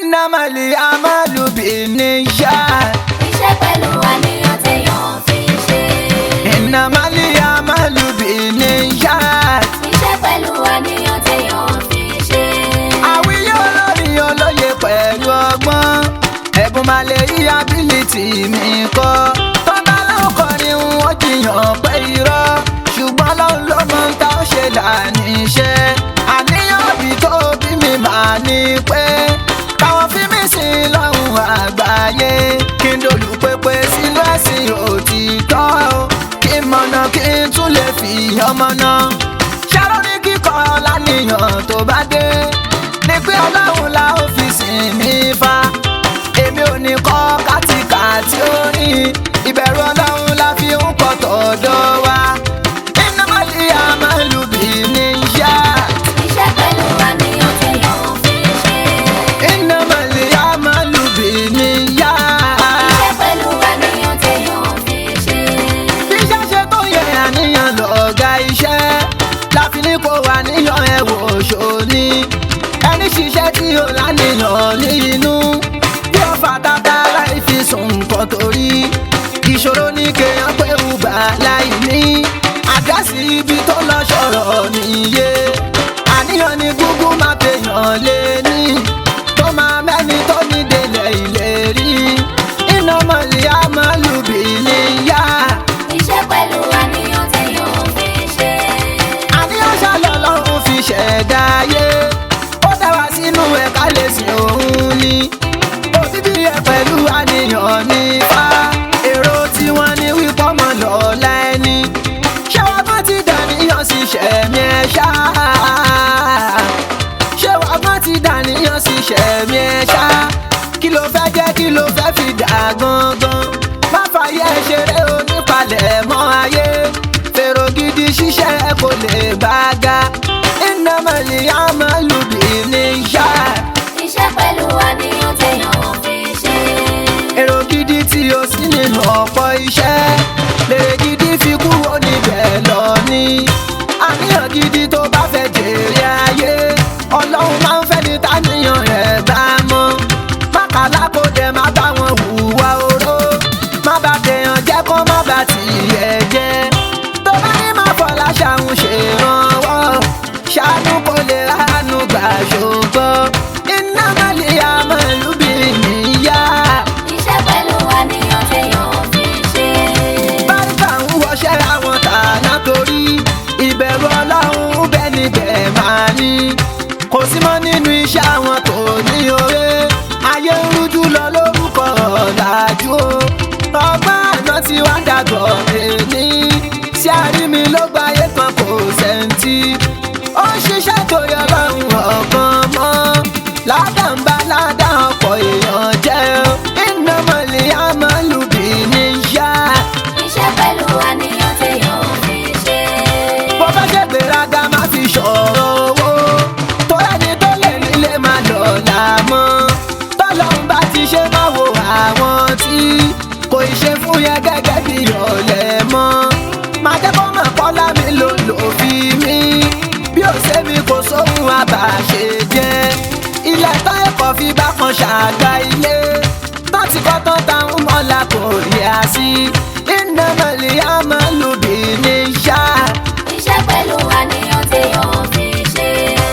ìnàmọ̀lì amálùbí níṣà. Iṣẹ́ pẹ̀lú àníyàn téèyàn fi ń ṣe. ìnàmọ̀lì amálùbí níṣà. Iṣẹ́ pẹ̀lú àníyàn téèyàn fi ń ṣe. àwíyé olórí olóye pẹ̀lú ọgbọ́n ẹ̀bùn máa lè rí ability mi kọ́ tọ́ba lóun kọrin wọ́n jiyàn pé irọ́ ṣùgbọ́n lóun ló mọ ń ta ó ṣe lànà iṣẹ́ àníyàn bí tó bí mi máa ní pé káwọn fi mí sí lọ́hùn àgbáyé kí n dolù pépé sínú ẹ̀sìn òtítọ́ kí n mọ̀nà kí n tún lè fi ọmọ náà ṣàrò ní kíkọ́ lánìyàn tó bá dé ní pé ọlọ́run la ó fi sìn mí fa èmi ò ní kọ́ kátikàtí orin ìbẹ̀rù ọlọ́run la fi ń kọ́ tọ̀dọ̀ wa iná mọ́lì àmàlùbí ní yá Iṣẹ́ pẹ̀lú àníyàn téèyàn fi ń ṣe. iná mọ́lì àmàlùbí ní yá Iṣẹ́ pẹ̀lú àníyàn téèyàn fi ń ṣe. bí iṣẹ́ ṣe tó yẹ àníyàn lọ́gá iṣẹ́ láfi ní kó wà níyàn ẹ̀ wò ṣòní ẹni ṣiṣẹ́ tí ó lánìyàn ní inú bí ó fa tata láì fi sùn nǹkan torí ìṣòro ní kéèyàn pé ùbà láì ní àdásí ibi tó lọ ṣọ̀rọ̀ níye àníyàn ní gúgú máa pèèyàn lé ní tó máa mẹ́ni tó ní délẹ̀ ìlérí iná mọ̀lì àmọ́lùbí níyà. Iṣẹ́ pẹ̀lú àníyàn téèyàn fi ń ṣe. àníyàn ṣàlọ́ lọ́run fi ṣẹ̀dá ayé ó dá wa sínú ẹ̀ ká lè sìn òun ni òbíbí ẹ̀ pẹ̀lú àníyàn ní fa èrò tí wọ́n ní wípọ́ mọ́ lọ́la ẹni ṣé wàá gbọ́n ti dàníyàn sí ṣẹ̀mí ẹ̀ ṣá ṣé wàá gbọ́n ti dàníyàn sí ṣẹ̀mí ẹ̀ ṣá kí ló fẹ́ jẹ́ kí ló fẹ́ fi dà gangan má fàyè ṣeré onípalẹ̀ mọ́ ayé fèrò gidi ṣiṣẹ́ kò lè gbága iná mọ̀lì àmàlùbí ní yá Iṣẹ́ pẹ̀lú àníyàn téèyàn fi ń ṣe. èrò gidi tí o sí nínú ọ̀pọ̀ iṣẹ́ lèrè gidi fi kúrò níbẹ̀ lọ ní àníyàn gidi tó bá fẹ́ jèrè ayé ọlọ́run máa ń fẹ́ ní táníyàn rẹ̀ bá mọ́ mákàlá kò dẹ̀ má bá wọn hùwà oró má bá tèèyàn jẹ́ kó má bá tìyẹ̀ jẹ́ tó bá ní má fọlá ṣàwọn ṣèrànwọ́ ṣàánú kò lè ránú gbà ṣùgbọ́n iná má lè àmọ́lùbí níyà. Iṣẹ́ pẹ̀lú àníyàn téèyàn fi ń ṣe. báríkà ń wọṣẹ́ àwọn tàná torí ìbẹ̀rù ọlọ́run bẹ́ẹ̀ ni bẹ́ẹ̀ máa ní kò sí mọ́ nínú iṣẹ́ àwọn tó ní oore ayé ń rújú lọ lórúkọ ọ̀làjú o ọgbọ́n àná tí wàá dàgbọ̀ èní sí àrími ló gbáyé kan kò sẹ́ńtì ó ń ṣiṣẹ́ torí ọlọ́run ọ̀kan mọ́ ládàmbá ládà ọ̀pọ̀ èèyàn jẹ́ iná mọ̀lì àmọ́lùbí níyà. Iṣẹ́ pẹ̀lú àníyàn téèyàn fi ń ṣe. bó bá ṣe gbéraga má fi ṣọ̀rọ̀ owó tó ẹni tó lè nílé máa lọ́la mọ́ tọ́lọ́run bá ti ṣe máa wo àwọn tí kò ì ṣe fún yẹn gẹ́gẹ́ bí ọ̀lẹ́ mọ́ máa jẹ́ kó mọ̀ kọ́lá mi ló lò fi mí bí ó ṣe mi kò sóhun àbàṣe jẹ́ ilẹ̀ tán ẹ̀kọ́ fi bá kan ṣàgbá ilé tán ti kọ́ tán táwọn mọ́lá kò rí a sí iná mọ̀lì àmọ́lùbí ní ṣáà. Iṣẹ́ pẹ̀lú àníyàn téèyàn fi ń ṣe.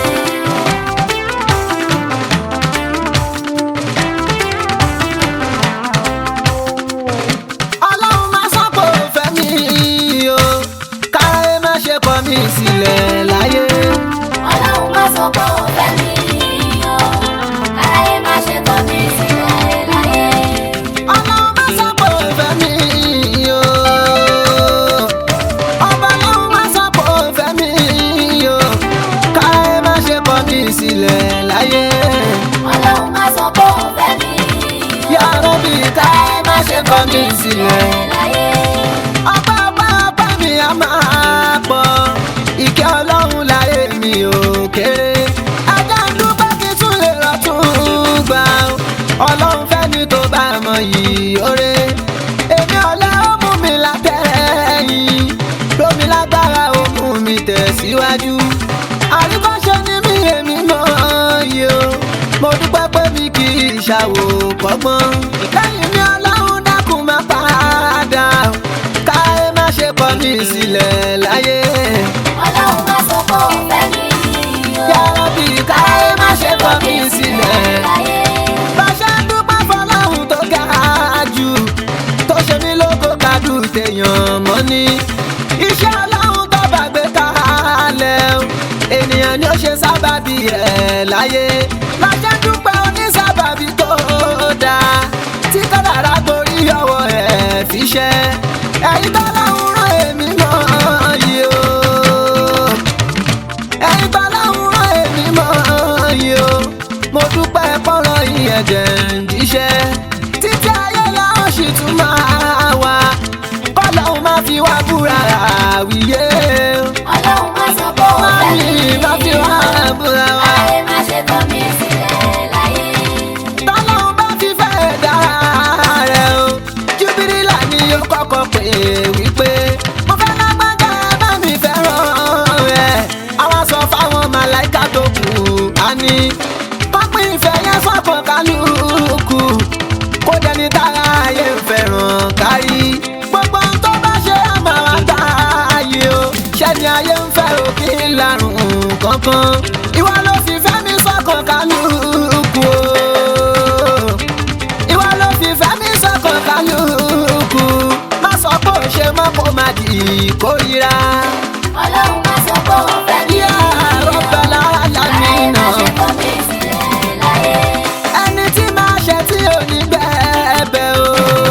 ọlọ́run má sọ́kò fẹ́ mi o káyé má ṣe kọ̀ mí sílẹ̀ láyé. Ọlọ́run má sọ pé òun fẹ́ mi o. Káyé má ṣe kọ̀ mí sílẹ̀ láyé. ọlọ́run má sọ́kò fẹ́ mi o ọba ọlọ́run má sọ́kò fẹ́ mi o káyé má ṣe kọ̀ mí sílẹ̀ láyé. Ọlọ́run má sọ pé òun fẹ́ mi o. Ya Rabbi káyé má ṣe kọ̀ mí sílẹ̀. láyé. ọba ọba ọba mi a máa pọ̀ ìkẹ́ ọlọ́run láyé mi ò kéré ajá ń dúpẹ́ kí tún lè rọ̀tún gbà ó. ọlọ́run fẹ́ mi tó bá mọ yìí oore èmi ọ̀lẹ́ ó mú mi látẹ̀yìn lómi lágbára ó mú mi tẹ̀síwájú àríkọ́ṣe ni mí èmi mọ̀ yìí o mo dúpẹ́ pé mi kì í ṣàwò kọ́gbọ́n lẹ́yìn mi ọlọ́run dákun má padà káyé má ṣe kọ̀ mí sílẹ̀ láyé Ọlọ́run má sọ pé òun fẹ́ mi o. yàrá bí káyé má ṣe kọ̀ mí sílẹ̀. láyé. bá ṣe ń dúpẹ́ fọlọ́run tó ga jù tó ṣe mí lóko kádù téèyàn mọ́ ni iṣẹ́ ọlọ́run tó bá gbé kalẹ̀ o ènìyàn ni ó ṣe sábàbí ẹ̀ láyé bá ṣe ń dúpẹ́ onísábàbí tó dáa tí kádàrá gborí ọwọ́ ẹ̀ fi ṣe ẹ̀yin tó lọ́hùn rán èmi náà yìí o ẹ̀yin tó lọ́hùn rán èmi mọ́ yìí o mo dúpẹ́ pọ́nrọ́ ìyẹn jẹ́ ń jíṣẹ́ títí ayé làwọn sì tún máa wà kọ́lọ́hún má fi wá búra àwíyé Ọlọ́run má sọ pé òun má fẹ́ mi mi má fi wá búra wá. láyé má ṣe kọ̀ mí sílẹ̀ láyé. tọ́lọ́hún bá fi fẹ́ dá rẹ̀ o júbírìlà ni yóò kọ́kọ́ pè wípé mo fẹ́ lágbájá bá mi fẹ́ràn rẹ̀ àwọn sọ fáwọn màláìka tó kù á ní pápín ìfẹ́ yẹn sọ́kàn kálukú kó dẹni tára ayé ń fẹ́ràn kárí gbogbo ohun tó bá ṣe àmà wá gbá ayé o ṣẹ́ni ayé ń fẹ́ òkè lárùn kankan ìwọ ló fi fẹ́ mi sọ́kàn kálukú o ìwọ ló fi fẹ́ mi sọ́kàn kálukú má sọ pé ò ṣe mọ́ kó má di ìkórira. Ọlọ́run má sọ pé òun fẹ́ mi yá rọ́bẹ̀lá láyé má ṣe lámìnà kọ̀ mí sílẹ̀ láyé. ẹni tí máa ṣe tí ò ní bẹ́ẹ̀bẹ̀ o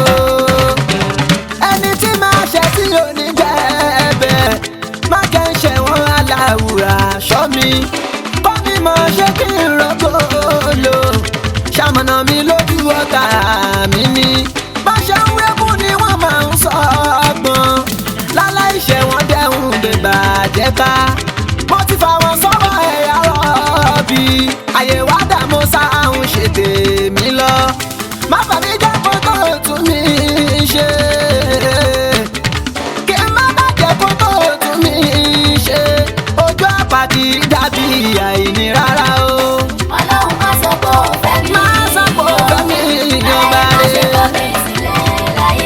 ẹni tí máa ṣe tí ò ní bẹ́ẹ̀bẹ̀ má kẹ́ ń ṣe wọ́n aláwùrà ṣọ́ mi kọ́ mi mọ̀ ṣé kí n rọ́gbò lò ṣamọ̀nà mi lójú ọ̀tá mi ni bá ṣe ń wékú ni wọ́n máa ń sọ ọgbọ́n láláì ṣe wọ́n dẹ́hùn bèbà jẹ́ ká mo ti fà wọ́n sọ́wọ́ ẹ̀yà rọ́ọ̀bì àyè wá dààmú sáhùn ṣe tèmi lọ má bàbí jẹ́ kó tó tún mi ṣe kí n má bàjẹ́ kó tó tún mi ṣe ojú àpàdé dàbí àìní rárá o Ọlọ́run má sọ pé òun fẹ́ mi má sọ pé ó fẹ́ mi ìjọba láyé má ṣe rẹ̀ kọ̀ mí sílẹ̀ láyé.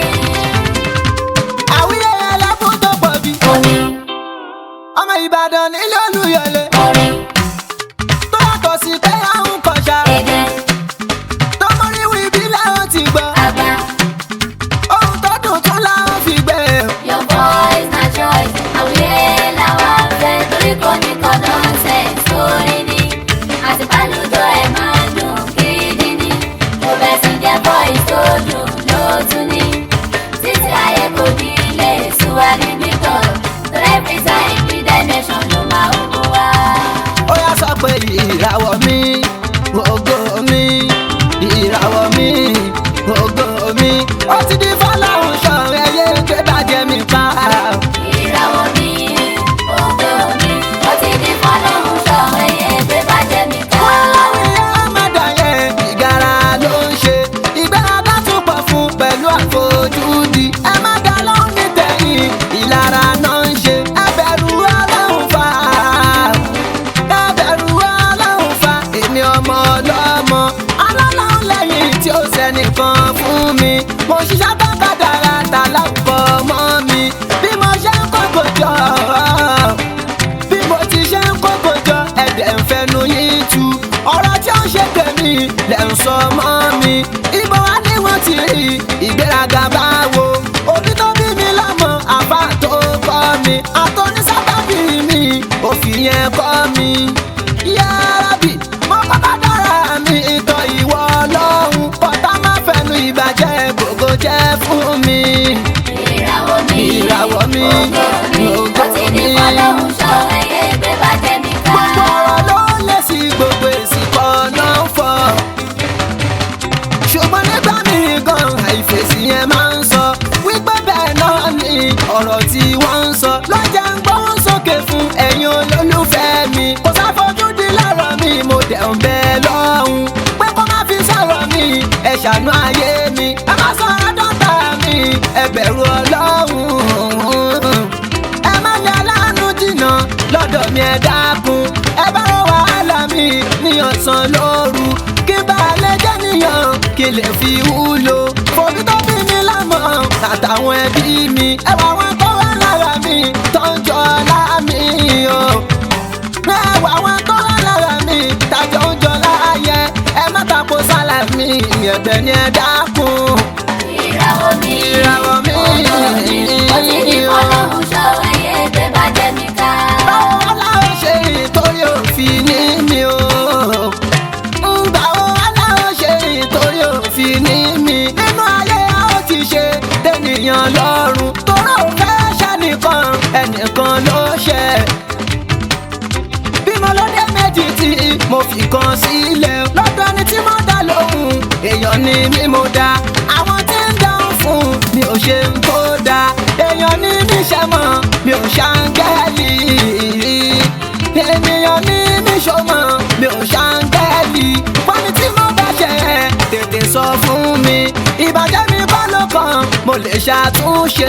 àwíyé ẹlẹ́kùn tó pọ̀ bí Orin ọmọ Ìbàdàn nílé Olúyọ̀lé orin tó yàtọ̀ sí pé àwọn kọjá èdè tó mórí wí bí láwọn ti gbọ́ àgbà. ohun tó dùn tún láwọn fi gbé Your voice na choice, àwùyé làwọn fẹ́ torí kò ní kọ́ nonsense sórí ni. Àti pálùjọ ẹ̀ máa ń dùn gidi ni. Mo bẹ̀ sí jẹ́ voice tó dùn lótú ni. Títí ayé kò ní lè súwa níbí kan. Torí every time bí dimension ló máa ń mú wá. ó yá sọ pé ìràwọ̀ mi ògo mi ìràwọ̀ mi ògo mi ó ti di fọláhùn ṣọ̀rọ̀ ẹyẹ gbé bàjẹ́ mi pa Ìràwọ̀ mi, ògo mi, ó ti di fọ́lọ́run ṣọ́ ẹyẹ gbé bàjẹ́ mi ká. Fọláhùn ọmọdé ìgara ló ń ṣe ìgbéraga tún pọ̀ fún pẹ̀lú àfojúdi ẹ má dá lóhùn ní tẹ̀yìn ìlara náà ń ṣe ẹ bẹ̀rù ọlọ́run fà á. Ẹbẹ̀rù ọlọ́run fa èmi ọmọ ọlọ́mọ ọlọ́run lẹ́yìn tí ó sẹ́nìkan fún mi mo ṣiṣẹ́ tó kádàrá ta láwùkọ mọ́ mi bí mo ṣe ń kókò jọ bí mo ti ṣe ń kókò jọ ẹ̀dẹ̀ ń fẹnu yín tu ọ̀rọ̀ tí ó ń ṣe tèmi lẹ̀ ń sọ mọ́ mi ibo wa ni wọ́n ti rí ìgbéraga báwo òbí tó bí mi lọ́mọ àbá tó kọ́ mi àtọ́nísábàbí mi òfin yẹn kọ́ mi. Yárábì, mo kọ́kọ́ dára mi ìtọ̀ ìwọ ọlọ́run kọ́tà má fẹnu ìbàjẹ́ gbogbo jẹ́ fún mi. Ìràwọ̀ mi, Ìràwọ̀ mi, ògo mi, ògo ó ti di mi. fọ́lọ́run ṣọ́ ẹyẹ gbé bàjẹ́ mi ká. Gbogbo ọ̀rọ̀ ló lé sí gbogbo èsì kan náà ń fọ̀. Ṣùgbọ́n nígbà míì gan àìfèsì yẹn máa ń sọ wípé bẹ́ẹ̀ náà ni ọ̀rọ̀ tí wọ́n ń sọ lọ́jà ń gbóhùn sókè fún ẹ̀yin olólùfẹ́ mi. Kò sáfojúdi lọ́rọ̀ mi, mo dẹ̀ ń bẹ lọ́hùn. Pé kó má fi sọ̀rọ̀ mi, ẹ ṣàánú ayé mi. Ẹ má sọ̀rọ̀ dọ́tà mi, ẹ bẹ̀rù Ọlọ́run ẹ má lé aláàánú jìnnà lọ́dọ̀ mi ẹ dákun ẹ bá rọ wàhálà mi ní ọ̀sán lóru kí n mi lè fi wúlò fòbí tó bí mi lámọ̀ àtàwọn ẹbí mi ẹwà wọn tó wà lára mi tó ń jọ láàmì o ẹwà wọn tó wà lára mi tàjọ ń jọ láàyè ẹ má tako sálà mi ẹ̀bẹ̀ ni ẹ dákun ìràwọ̀ mi ìràwọ̀ mi. ó ti di fọlọ́hún ṣọ́ ẹyẹ gbé bàjẹ́ mi ká. báwo aláwọ̀ ṣe ìtòrí òfin ní mi o báwo aláwọ̀ ṣe ìtòrí òfin ní mi nínú ayé a ó ti ṣe tẹnìyàn lọ́rùn tóró fẹ́ ṣẹ́nìkan ẹnìkan ló ṣe bímọ lóde méjì tí mo fi kan sílẹ̀ lọ́dọ̀ ni tí mo dá lóhùn èèyàn ni mí mo dá àwọn tí ń dáhùn fún mi ò ṣe ń kó dá èèyàn ní níṣẹ́ mọ́ mi ò ṣàǹgẹ́lì ènìyàn ní níṣọ́mọ́ mi ò ṣàǹgẹ́lì pọ́nmi tí mo bá ṣe tètè sọ fún mi ìbàjẹ́ mi bá ló kàn mo lè ṣàtúnṣe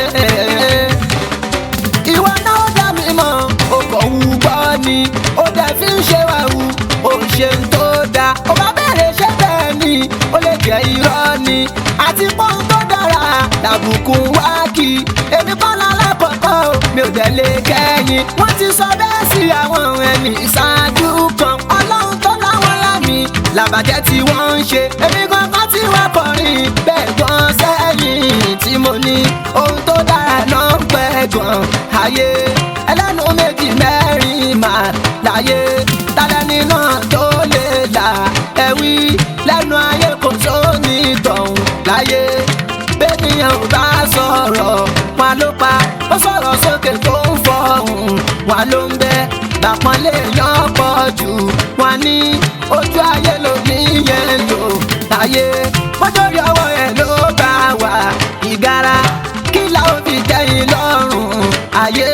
ìwọ náà dá mi mọ̀ o kò wù gbọ́ ni ó dẹ̀ fi ń ṣe wà wù ó ń ṣe ń tó dáa ó bá bẹ̀rẹ̀ ṣe bẹ́ẹ̀ ni ó lè jẹ́ irọ́ ni àti pọ́n tó dára làbùkù wá kí èmi kọ́ lálákọ̀ọ́kọ́ o, mi ò dẹ̀ lè kẹ́yìn wọ́n ti sọ bẹ́ẹ̀ sí àwọn ẹni ìṣáájú kan ọlọ́run tó láwọn lámì làbàjẹ́ tí wọ́n ń ṣe èmi gangan tí wọ́n kọrin bẹ́ẹ̀ gan sẹ́yìn tí mo ní ohun tó dára náà ń pẹ́ gan ayé ẹlẹ́nu méjì mẹ́rin mà láyé tálẹ́ni náà tó lè là ẹ̀wí lẹ́nu ayé kò sóní tọ̀hún láyé bẹ́ẹ̀nìyàn ò bá sọ̀rọ̀ wọn ló pa ó sọ̀rọ̀ sókè tó ń fọ̀hún wọn ló ń bẹ́ làpọ́nlé yan pọ̀ jù wọn ní ojú ayé ló ní yẹn lò láyé mọ́jọ́rí ọwọ́ ẹ̀ ló bá wà ìgara kí la ó fi tẹ́yìn lọ́rùn ayé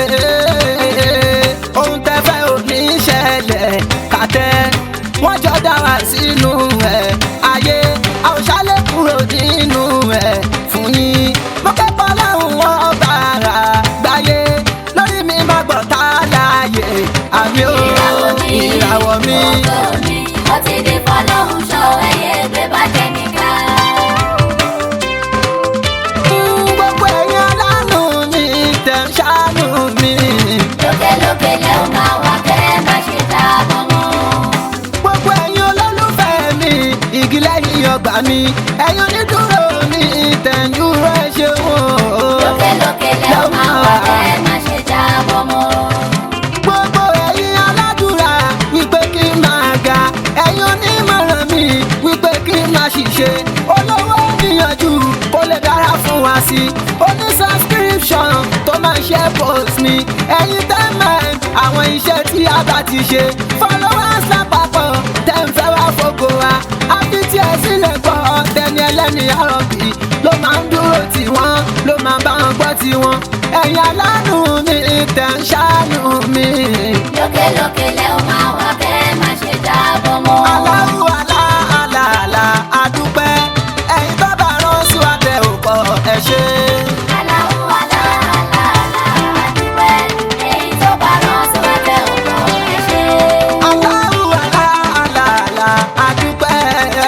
ohun tẹ́ fẹ́ ò ní ṣẹlẹ̀ kàtẹ́ wọ́n jọ dá wa sínú ẹ̀ ayé àwòṣálẹ̀ kúrò nínú ẹ̀ fún yín mo kẹ́kọ̀ọ́ láwọn wọn bàrà gbáyé lórí mi má gbọ́ tá láàyè àmì ó ìràwọ̀ mi ìràwọ̀ mi. ògo mi ó ti di fọlọ́hún ṣọ́ ẹyẹ gbé bàjẹ́ mi ká. fún gbogbo ẹ̀yin alánú mi tẹ̀ ń ṣàánú mi. lókèlókè lẹ́ ò máa wá kẹ́ ẹ má ṣe dáàbọ̀ mọ́. gbogbo ẹ̀yin olólùfẹ́ mi igi lẹ́yìn ọgbà mi ẹ̀yin onídùúró mi tẹ̀yìndúró ẹ ṣeun o. lókèlókè lẹ́ ò máa wá kẹ́ ẹ má ṣe dáàbọ̀ mọ́. gbogbo ẹ̀yin aládùúrà wípé kí n máa ga ẹ̀yin onímọ̀ràn mi wípé kí n máa ṣiṣẹ́ olówó níyànjú kó lè dára fún wa sí i oní subscription tó máa ṣe post mi ẹ̀yin tẹ́mẹ̀ àwọn iṣẹ́ tí a bá ti ṣe followers lápapọ̀ tẹ́ ń fẹ́ wá fògo wa àfi tí ẹ sílẹ̀ gbọ́ tẹni ẹlẹ́ni àròbí ló máa ń dúró tì wọ́n ló máa bá wọn gbọ́ tì wọ́n ẹ̀yin alánú mi tẹ̀ ń ṣàánú mi. lókèlókè lẹ́ ò máa wá kẹ́ ẹ má ṣe dáàbọ̀ mọ́. aláwù alá alá alá adúpẹ́ ẹ̀yin tó bá rán sí wa tẹ ò pọ̀ ẹ ṣe. aláwọ̀ alá alá alá àdúpẹ́ èyí tó bá rán sí wa tẹ ò kọ́ ẹ ṣe. aláwù alá alá alá adúpẹ́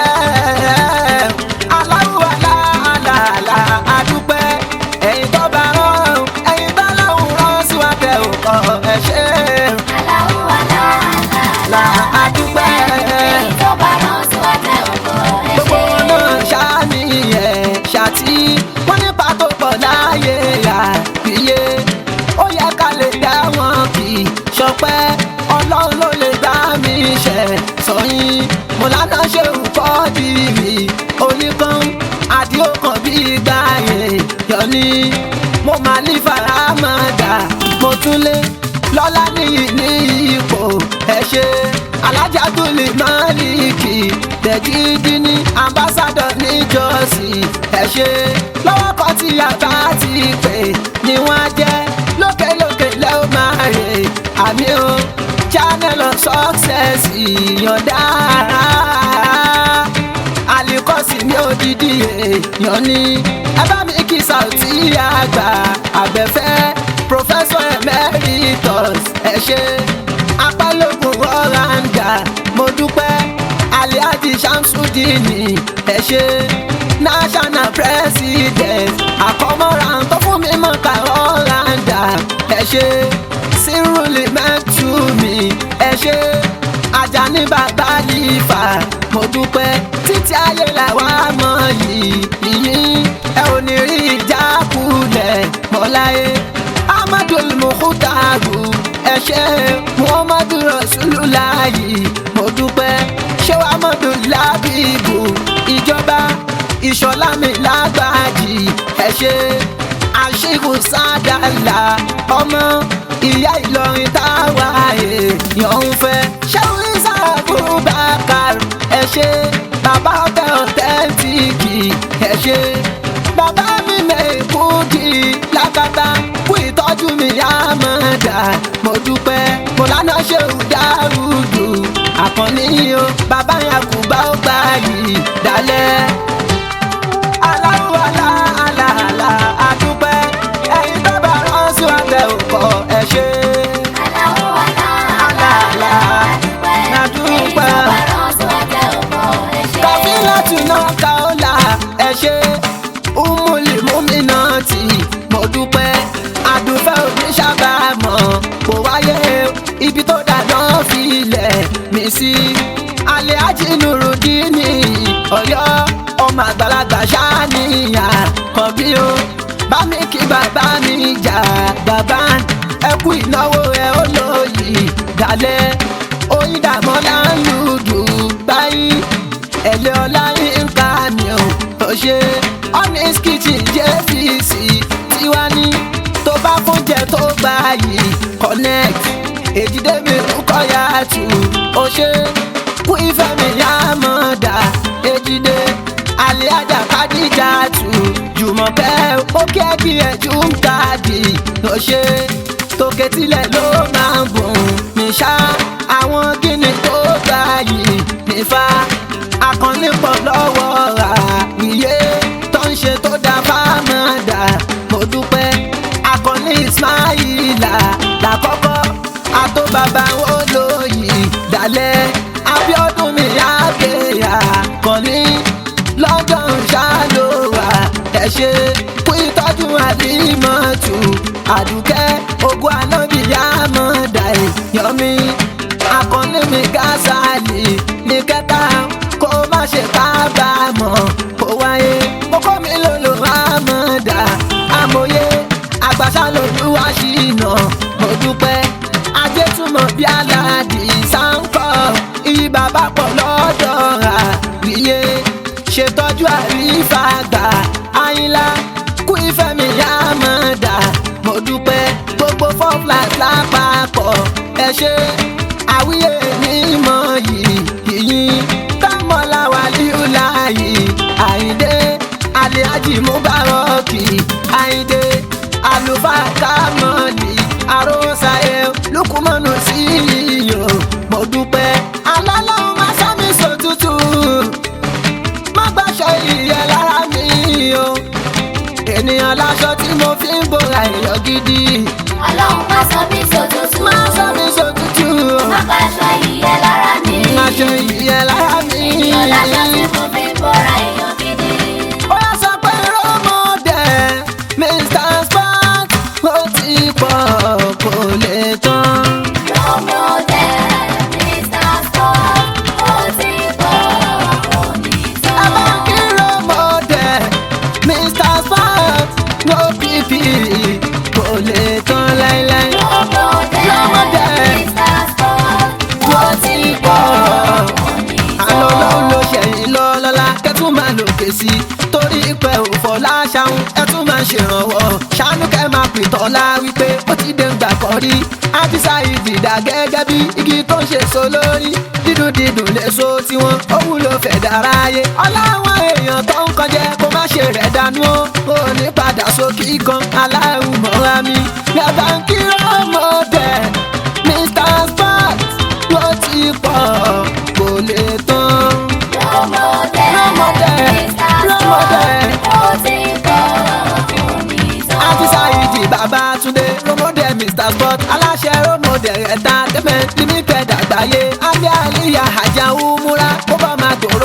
aláwù alá alá alá adúpẹ́ ẹ̀yin tó bá rán ẹ̀yin tó láwù rán sí wa tẹ ò pọ̀ ẹ ṣe. aláwọ̀ alá alá alá adúpẹ́. èyí tó bá rán sí wa tẹ ò kọ́ ẹ gbogbo ṣe. wọn náà ṣáàní ẹ̀ ṣàtì wọ́n nípa tó pọ̀ láàyè àbíyé ó yẹ ká lè dá wọn kì í ṣọpẹ́ ọlọ́run ló lè bá mi ṣe sọyìn mo lánà ṣe nǹkọ́ dìrì oníkan àdìókan bí gbàyè yọní mo máa ní faramada mo tún lé lọ́lá níyì ní ipò ẹ ṣe alájà tó lè máa ní kì í tẹ̀jídí ní ambassadọ̀ níjọ́sìn ẹ ṣe lọ́wọ́ kan tí a bá ti pè ní wọ́n á jẹ́ lókèlókè lẹ́ ó máa rè àmì o channel of success ìyọ̀dá alikọ́sí mi ò dídí èèyàn ní ẹ bá mi kí Saoty àgbà àgbẹ̀fẹ́ professor emeritus ẹ ṣe apálógún ọ̀ràǹdà mo dúpẹ́ aliaj alhaji shamsudini ẹ ṣe national president àkọmọ́ra tó fún mi mọ́ kàrọ́ randa ẹ ṣe sírùlì mẹ́tùmí ẹ ṣe ajani bàbá lífà mo dúpẹ́ títí ayé làwa mọ̀ yìí yìnyín ẹ ò ní rí ìjákulẹ̀ mọ́láyé amadul mukutaru ẹ ṣé muhammadu rasululayi mo dúpẹ́ ṣé wàá mọ̀dún lábìbù ìjọba ìṣọ̀lámi lágbàjì ẹ ṣé àṣìkò sádàlà ọmọ ìyá ìlọrin táwa èèyàn ń fẹ́ ṣẹ́wọ́n ìsàkó bàkàr ẹ ṣé bàbá ọ̀tẹ̀ ọ̀tẹ́ntìkì ẹ ṣé bàbá mi mẹ́kúndì lákàtà kú ìtọ́jú mi àmọ́dá mo dúpẹ́ mo lánàá ṣe ìdárúdù àkànní o bàbá yẹn kù bá ó gbà yìí dálẹ́. aláwọ̀ alá alá alá àdúpẹ́ ẹ̀yin tó bá rán sí wa tẹ òkò ẹ̀ ṣe. Aláwọ̀ àlá àlá àlá àdúpẹ́. Àdúpẹ́. Èyí tó bá rán sí wa tẹ òkò ẹ ṣé. kàfílà tùnà kàólà ẹ ṣe umuli mumina tí mo dúpẹ́ àdúfẹ́ òní sábàámọ̀ kò wáyé ibi tó dáná filẹ̀ mí sí alẹ́ ajínúrúdínì ọ̀yọ́ ọmọ àgbàlagbà ṣáníyàn kan bí o bá mi kí bàbá mi jà bàbá ẹ kú ìnáwó ẹ ó lóyè dalẹ̀ oyin dàmọ́lá ń lùdù báyìí ẹ̀lẹ́ ọlá ń ká mi ò tó ṣe honest kitchen jfc tiwa ní tó bá fúnjẹ tó gbà yìí connect èjìdé mi kọ́ ya tù ó ṣe kú ìfẹ́ mi yá mọ̀ dá èjìdé alẹ́ ajá kádìjà tù jùmọ̀kẹ́ ó kí ẹ kí ẹ jù ń káàdì ó ṣe tòkè tilẹ̀ ló máa ń bùn mí ṣá àwọn kíni tó gbà yìí nífa akọni pọ̀ lọ́wọ́ ra iye tó ń ṣe tó dá fámọ́dà mo dúpẹ́ akọni ismaila lákọ́kọ́ àtó bàbá wo lóyè dalẹ̀ abiodun mi àgbéyà kọ́ni lọ́jọ́ ń ṣàlùwà ẹ ṣe kú ìtọ́jú àdìmọ́tù àdùkẹ́ ogun anábìyá mọ́dà ìyọ́mí akọni mi gásàlì ní kẹta kó má ṣe kábàámọ̀ kó wáyé kókó mi lòlò àmọ́dá àmọye àgbàṣà lòlúwa ṣìnà mo dúpẹ́ ajé túmọ̀ bí aládì sáńkọ̀ iyì bàbá pọ̀ lọ́dọ̀ àríyé ṣètọ́jú àrífà gbà àyìnlá kú ìfẹ́ mi àmọ́dá mo dúpẹ́ gbogbo four flights lápapọ̀ ẹ ṣe àwíyé mímọ́ yìí yìnyín kámọ́lá wàlíùlà yìí àyíndé aliaji mubaraki àyíndé àlùfáà kámọ́lì àròsàyẹ lukumanu sí iyọ̀ mo dúpẹ́ alálàó má sámi sòtútù má gbàṣọ ìyẹ́ lára mi o ènìyàn láṣọ tí mo fi ń bora èèyàn gidi Ọlọ́run má sọ mí sòtútù. má sámi sòtútù Má bàṣọ ìyẹ́ lára mi. aṣọ ìyẹ́ lára mi. Ènìyàn láṣọ tí mo fi ń bọ́ra èèyàn gidi. ó yà sọ pé rọ́mọdé mr sport ó ti pọ̀ kò lè tán. Rọ́mọdé, Mr. Sport, ó ti pọ̀ òní ẹ bá tán. kí rọ́mọdé mr sport no pp kò lè tán láíláí. Rọ́mọdé, Rọ́mọdé, Mr. Sport, ó ti pọ̀ òní àlọ́ tán. lọ́hùn ló ṣẹ̀yìn lọ lọ́la kẹ́tù máa lòkè sí i torí pé òfò láṣàhùn ẹ̀tún máa ń ṣèrànwọ́ ṣàánú kẹ́ máa pìtàn lá wípé ó ti dé ńgbà kan rí ábísà ìdìdà gẹ́gẹ́ bí igi tó ń ṣe so lórí dídùn dídùn lè so tiwọn ó wúlò fẹ̀ dáráyé ọláwọn èèyàn tó ń kọjá kó má ṣe rẹ̀ dànù ó ó ní padà sókè kan aláwọ̀ mọ́ra mi yàtọ̀ ń kí ọmọdé mr sport ló ti pọ̀ kò lè tán. Rọ́mọdé, Rọ́mọdé, Mr. Rọ́mọdé. Sport, ó ti pọ̀ òní tán. Àfísà ìjì Babátúndé, Rọ́mọdé Mr Sport, aláṣẹ Rọ́mọdé ẹ̀ta tẹ́fẹ̀ limited àgbáyé, Alẹ́ Àlíyá Àjà Umura, ó bá máa gbòòrò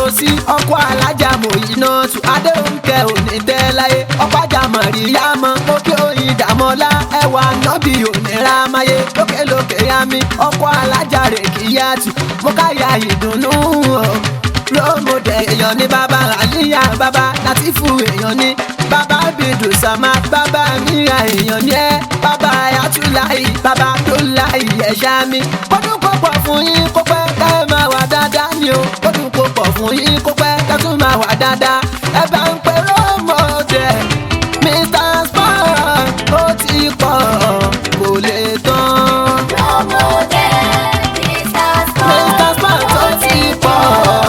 ọkọ alájà mòyínà tù adéhùnkẹ́ òní tẹ́ láyé ọ̀pájà mọ̀ríyámọ́ òkè òyìn dàmọ́lá ẹwà nọ́bì òmìnira máyé lókèlókè yami ọkọ alájà rè kíyàtù mo káyà ìdùnnú o lómọdé èèyàn ní bàbá àlíyá bàbá látìfù èèyàn ní bàbá bìdù sàmà bàbá mìíràn èèyàn ní ẹ bàbá ayatollah bàbá abdullahi ẹ̀ṣá mi kọ́dún kó pọ̀ fún yín kó pẹ́ ká ẹ máa wà dáadáa ni o kọ́dún kó pọ̀ fún yín kó pẹ́ ká tún máa wà dáadáa ẹ bá ń pè lómọdé mr sport ó ti pọ̀ kò lè tán Lọ́mọdé, Mr. mr sport ó ti pọ̀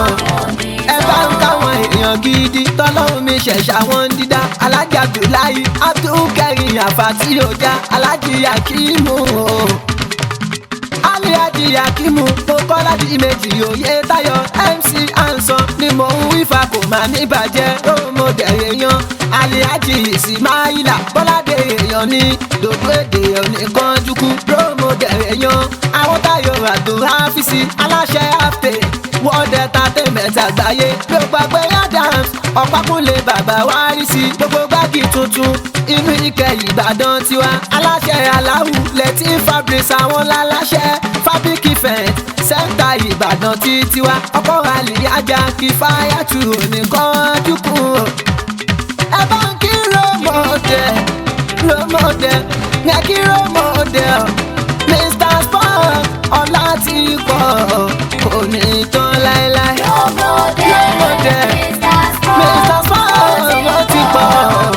ẹ bá ń káwọn èèyàn gidi tọ́lọ́run mi ṣẹ̀ṣà wọn ń dídá alájà abdullahi abdulkarim àfàtì ọjà alájì yakimu o aliadi yakimu mo kọ́ láti méjì òye tayo mc ansan ni mò ń wífà kò má ní bàjẹ́ rómọdé èèyàn aliadi ismaila bọ́ládé èèyàn ní dòdò èdè oníkanjúkú rómọdé èèyàn àwọn tayo abdulhafisi aláṣẹ àfẹ world entertainment àgbáyé ló gbàgbé adams ọ̀pákúnlé bàbá wárí sí gbogbo gbági tuntun inú ike ìbàdàn tiwa aláṣẹ aláwù lẹ́tí fabrics àwọn láláṣẹ fabric event sẹ́ńtà ìbàdàn tí tiwa ọkọ̀ àlìyájà kí fáyàtù nìkan dúkù ẹ bá ń kí rómọdé rómọdé ní kí rómọdé mr sport ọlá ti pọ̀ kò ní tán láéláé Lọ́mọdé, Lọ́mọdé, Mr. mr Sport, sport ó ti pọ̀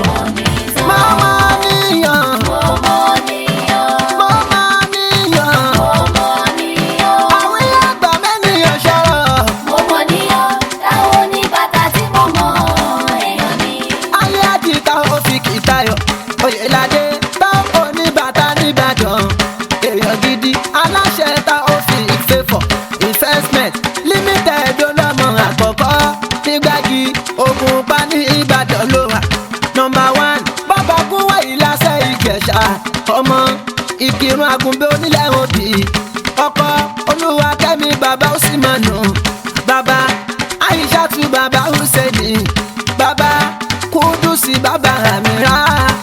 Mr. mama níyàn Ọmọ nìyàn, mama níyàn ọmọ nìyàn. àwọn àgbà mẹ́niyàn ṣọ̀rọ̀ Ọmọ nìyàn, táwọn oníbàtà tí mo mọ èèyàn ni. ayé àjìká òfìkì tayọ̀ oyèládé bá oníbàtà nìbàdàn èèyàn gidi aláṣẹ ta òfin ìfẹ́fọ̀ investment limited olọ́mọ àkọ́kọ́ nígbàgì ogun pa ní ìbàdàn ló wà nọmba one bàbá gúnwà ìlàsẹ̀ ìjẹ̀ṣà ọmọ ìkírun àgùnbẹ́ onílẹ̀ òbí ọkọ olúwa kẹ́mi bàbá ó sì mọ̀ nù bàbá aishatu bàbá husseini bàbá kudusi bàbá amira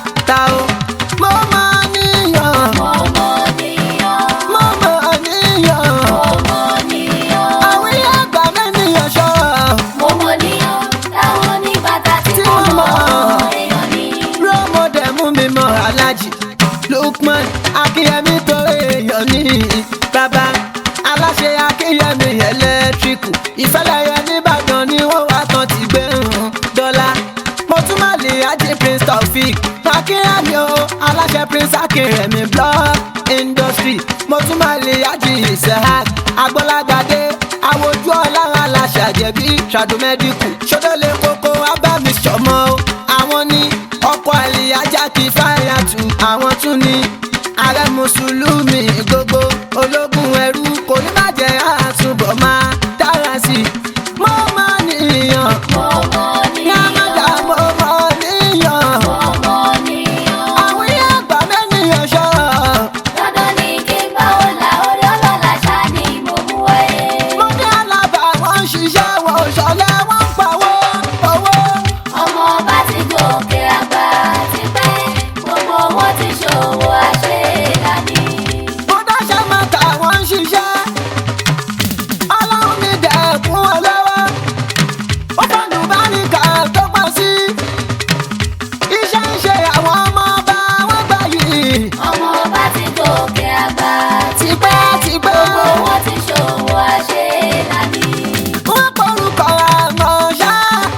tao mo máa níyàn Ọmọ nìyàn, mo máa níyàn ọmọ nìyàn. àwọn ilé àgbà mẹ́niyàn ṣọ́ọ̀ Ọmọ nìyàn, táwọn oníbàtà tí Tí mo mo mọ mọ̀. èèyàn ni. rọ́mọdé mú mi mọ alájì lukman akínyẹmí tó èèyàn ní bàbá aláṣẹ akínyẹmí ẹlẹ́tíríkù ìfẹ́lẹ́yẹ nìbàdàn ni wọ́n wá tán ti gbé hàn dọ́là mo tún má lè ajé prince taofik akínyẹmí o aláṣẹ prince akínyẹmí block industry mo tún má lè ajé isahak agbọ́lágadé àwòjú ọlára aláṣàjẹbí ṣàdùmẹ́díkù ṣọdọ́lẹ̀ kókó abámi ṣọmọ o àwọn ní ọkọ̀ àlìyájà kì í fáyà tù àwọn tún ní ààrẹ mùsùlùmí gbogbo ológun ẹrú kò ní bàjẹ́ àtúbọ̀ máa dára sí i mo máa níyàn Ọmọ yàmàdà nìyàn, mo máa níyàn ọmọ nìyàn. àwọn ilé àgbà mẹ́niyàn ṣọ́ọ̀ Dandan ni kí n bá wọn là orí ọlọ́lá ṣáá ni mo mú wáyé. mo ní alábà wọn ń ṣiṣẹ́ wọn ò ṣọlẹ̀ wọn ń pawó owó. ọmọ bá ti gòkè àgbà ti pẹ́ gbogbo wọn ti ṣòwò àṣelàní. mo dáṣẹ́ mẹ́ta wọ́n ń ṣiṣẹ́ ọlọ́run mi dẹ̀kun wọn lọ́wọ́ ó fọ́nù bá ní ká tó pọ̀ sí iṣẹ́ ń ṣe àwọn ọmọ ọba wọn gbà yìí ọmọ bá ti gòkè àgbà ti tipẹ́ tipẹ́ gbogbo wọn ti ṣòwò àṣelàní. wọ́n porúkọ àmọ́ ṣá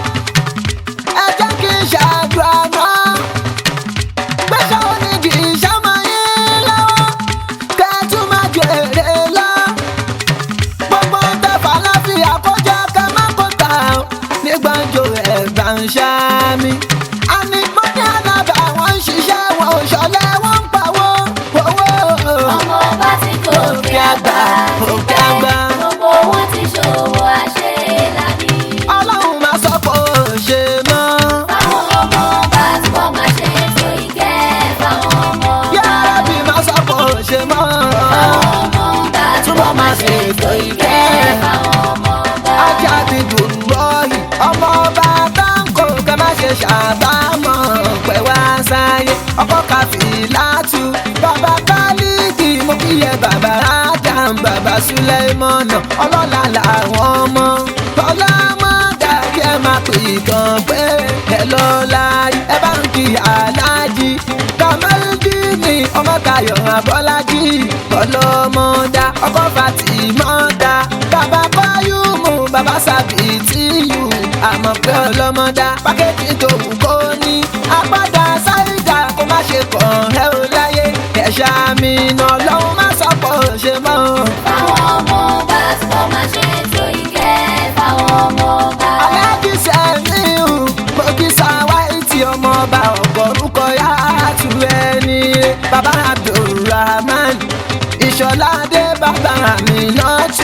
ẹ jẹ́ kí n ṣàdúrà náà gbẹ́sẹ̀ onídìí ìṣàmọ́ yín lọ́wọ́ kẹ́tù má jèrè lọ. gbogbo ń tẹ̀fà láfíà kó jẹ́ kẹ́ má kó tà ó ní gbàǹjo ẹ̀gbà ń ṣáàmì. àní mo ní alábà wọn ń ṣiṣẹ́ wọn ò ṣọlẹ̀ wọn ń pawó owó. ọmọ bá ti gòkè àgbà ti òkè pẹ́ àgbà. gbogbo wọn ti ṣòwò àṣelàní. ọlọ́run máa sọ pé ó ṣe mọ́. fáwọn ọmọ bá túbọ̀ máa ṣe ètò ìkẹ́ fáwọn ọmọ bá. yàrá bí máa sọ pé ó ṣe mọ́. fáwọn ọmọ bá túbọ̀ máa ṣe ètò ìkẹ́ fáwọn ọmọ bá. ajá ti dùn lọ́yìn ọmọ ọba táǹkò ká má ṣe ṣàbámọ̀ pẹ̀ wá sáyé ọkọ kàfílátù bàbá kálíkì mo kí yẹ bàbá adam bàbá suleimana ọlọ́lá làwọn ọmọ tọ́lá mọ́ dàbí ẹ máa pè kàn pé ẹ lọ́la ẹ bá ń kí aláàjì kàmẹ́lìdínì ọmọ tayọ̀ abọ́lájì ọlọ́mọdá ọkọ̀ fatimọ́dá bàbá kọ́yùmù bàbá sàbìtìyù àmọ́ pé ọlọ́mọdá pákẹ́tì tó wù kó ní apádà sáìdà kó má ṣe kàn ẹ́ ò láyé ẹ̀ṣà mi nà lọ́hùn má sọ̀pọ̀ ṣe mọ́. Fáwọn ọmọ ọba tí wọ́n máa ṣe ètò ìkẹ́ fáwọn ọmọ ọba. aláàjì sẹ́miu mo kí sáwáìtì ọmọ ọba ọ̀gọ́rùkọ yá tu ẹni rẹ̀ bàbá abdulrahman ìṣọ̀ládé bàbá mi náà tù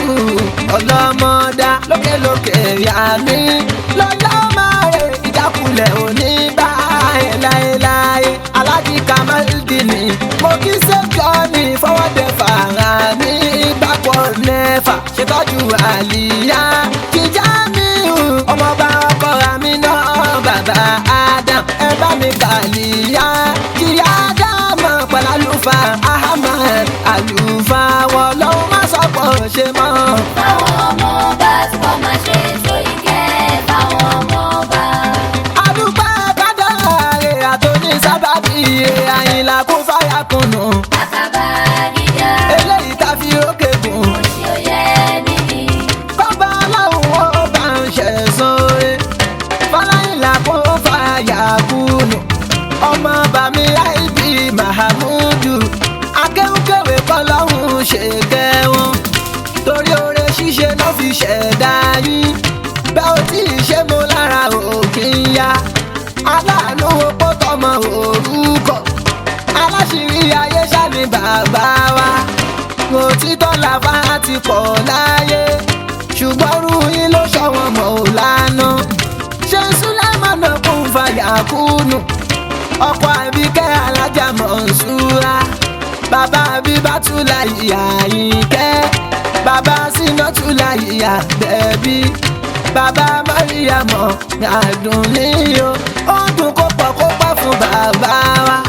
ọlọ́mọdá lókèlókè yá mi lọ́lá máa rẹ̀ ìjákulẹ̀ òní bá ẹ̀ láéláé aláàjì kamaldini mo kí sẹ́jọ́ ní fọwọ́dẹ fara ní ìgbàpọ̀ nẹ́fà ṣètọ́jú àlìyá jíjá mi hù ọmọọba ọkọ mi náà bàbá adam ẹ bá mi kàlíyá jíyá dáàmú pẹ̀lú àlùfáà ahmed àlùfáà wọn lọ́wọ́ má sọ̀pọ̀ ṣe mọ́. Fáwọn ọmọ ọba tí wọ́n máa ṣe ètò ìkẹ́ fáwọn ọmọ ọba. àdúgbò kádàrá rẹ̀ àtòní sábàbí rẹ̀ àyìnlá kún fáyà kùnú Àkàbà gíga, eléyìí tá fi rókè gùn. òṣì òye níní. bàbá aláwọ̀ ó bá ń ṣẹ̀sán rẹ̀ fọláyìnlá kó fàyà kùnú ọmọ bàmí àìbí mahamudu akéwkéwé kọlọ́hún ṣe kẹwọn torí oore ṣíṣe náà fi ṣẹ̀dá yín bẹ́ẹ̀ ò tí ì ṣe mo lára òkè ń ya aláàánú opó tọmọ orúkọ aláṣìírí ayé ṣáni bàbá wa òtítọ́ làbá ti pọ̀ láyé ṣùgbọ́n rú yín ló ṣọwọ́n mọ̀ ò lánà ṣé súlẹ́mọ̀nà kún fàyà kúnnù ọkọ̀ àbíkẹ́ alájà mọ̀nsúra bàbá bíbátúlà ìyá yìíkẹ́ bàbá sínátúlà ìyá bẹ̀bí bàbá mọ́ríyàmọ̀ àdùn níyó ó dùn kó pọ̀ kó pọ̀ fún bàbá wa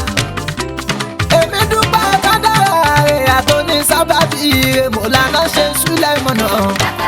èmi dúpẹ́ kádàrá rẹ̀ àtòní sábàbí rẹ̀ mọ̀lánà ṣe súlẹ̀ mọ̀nà.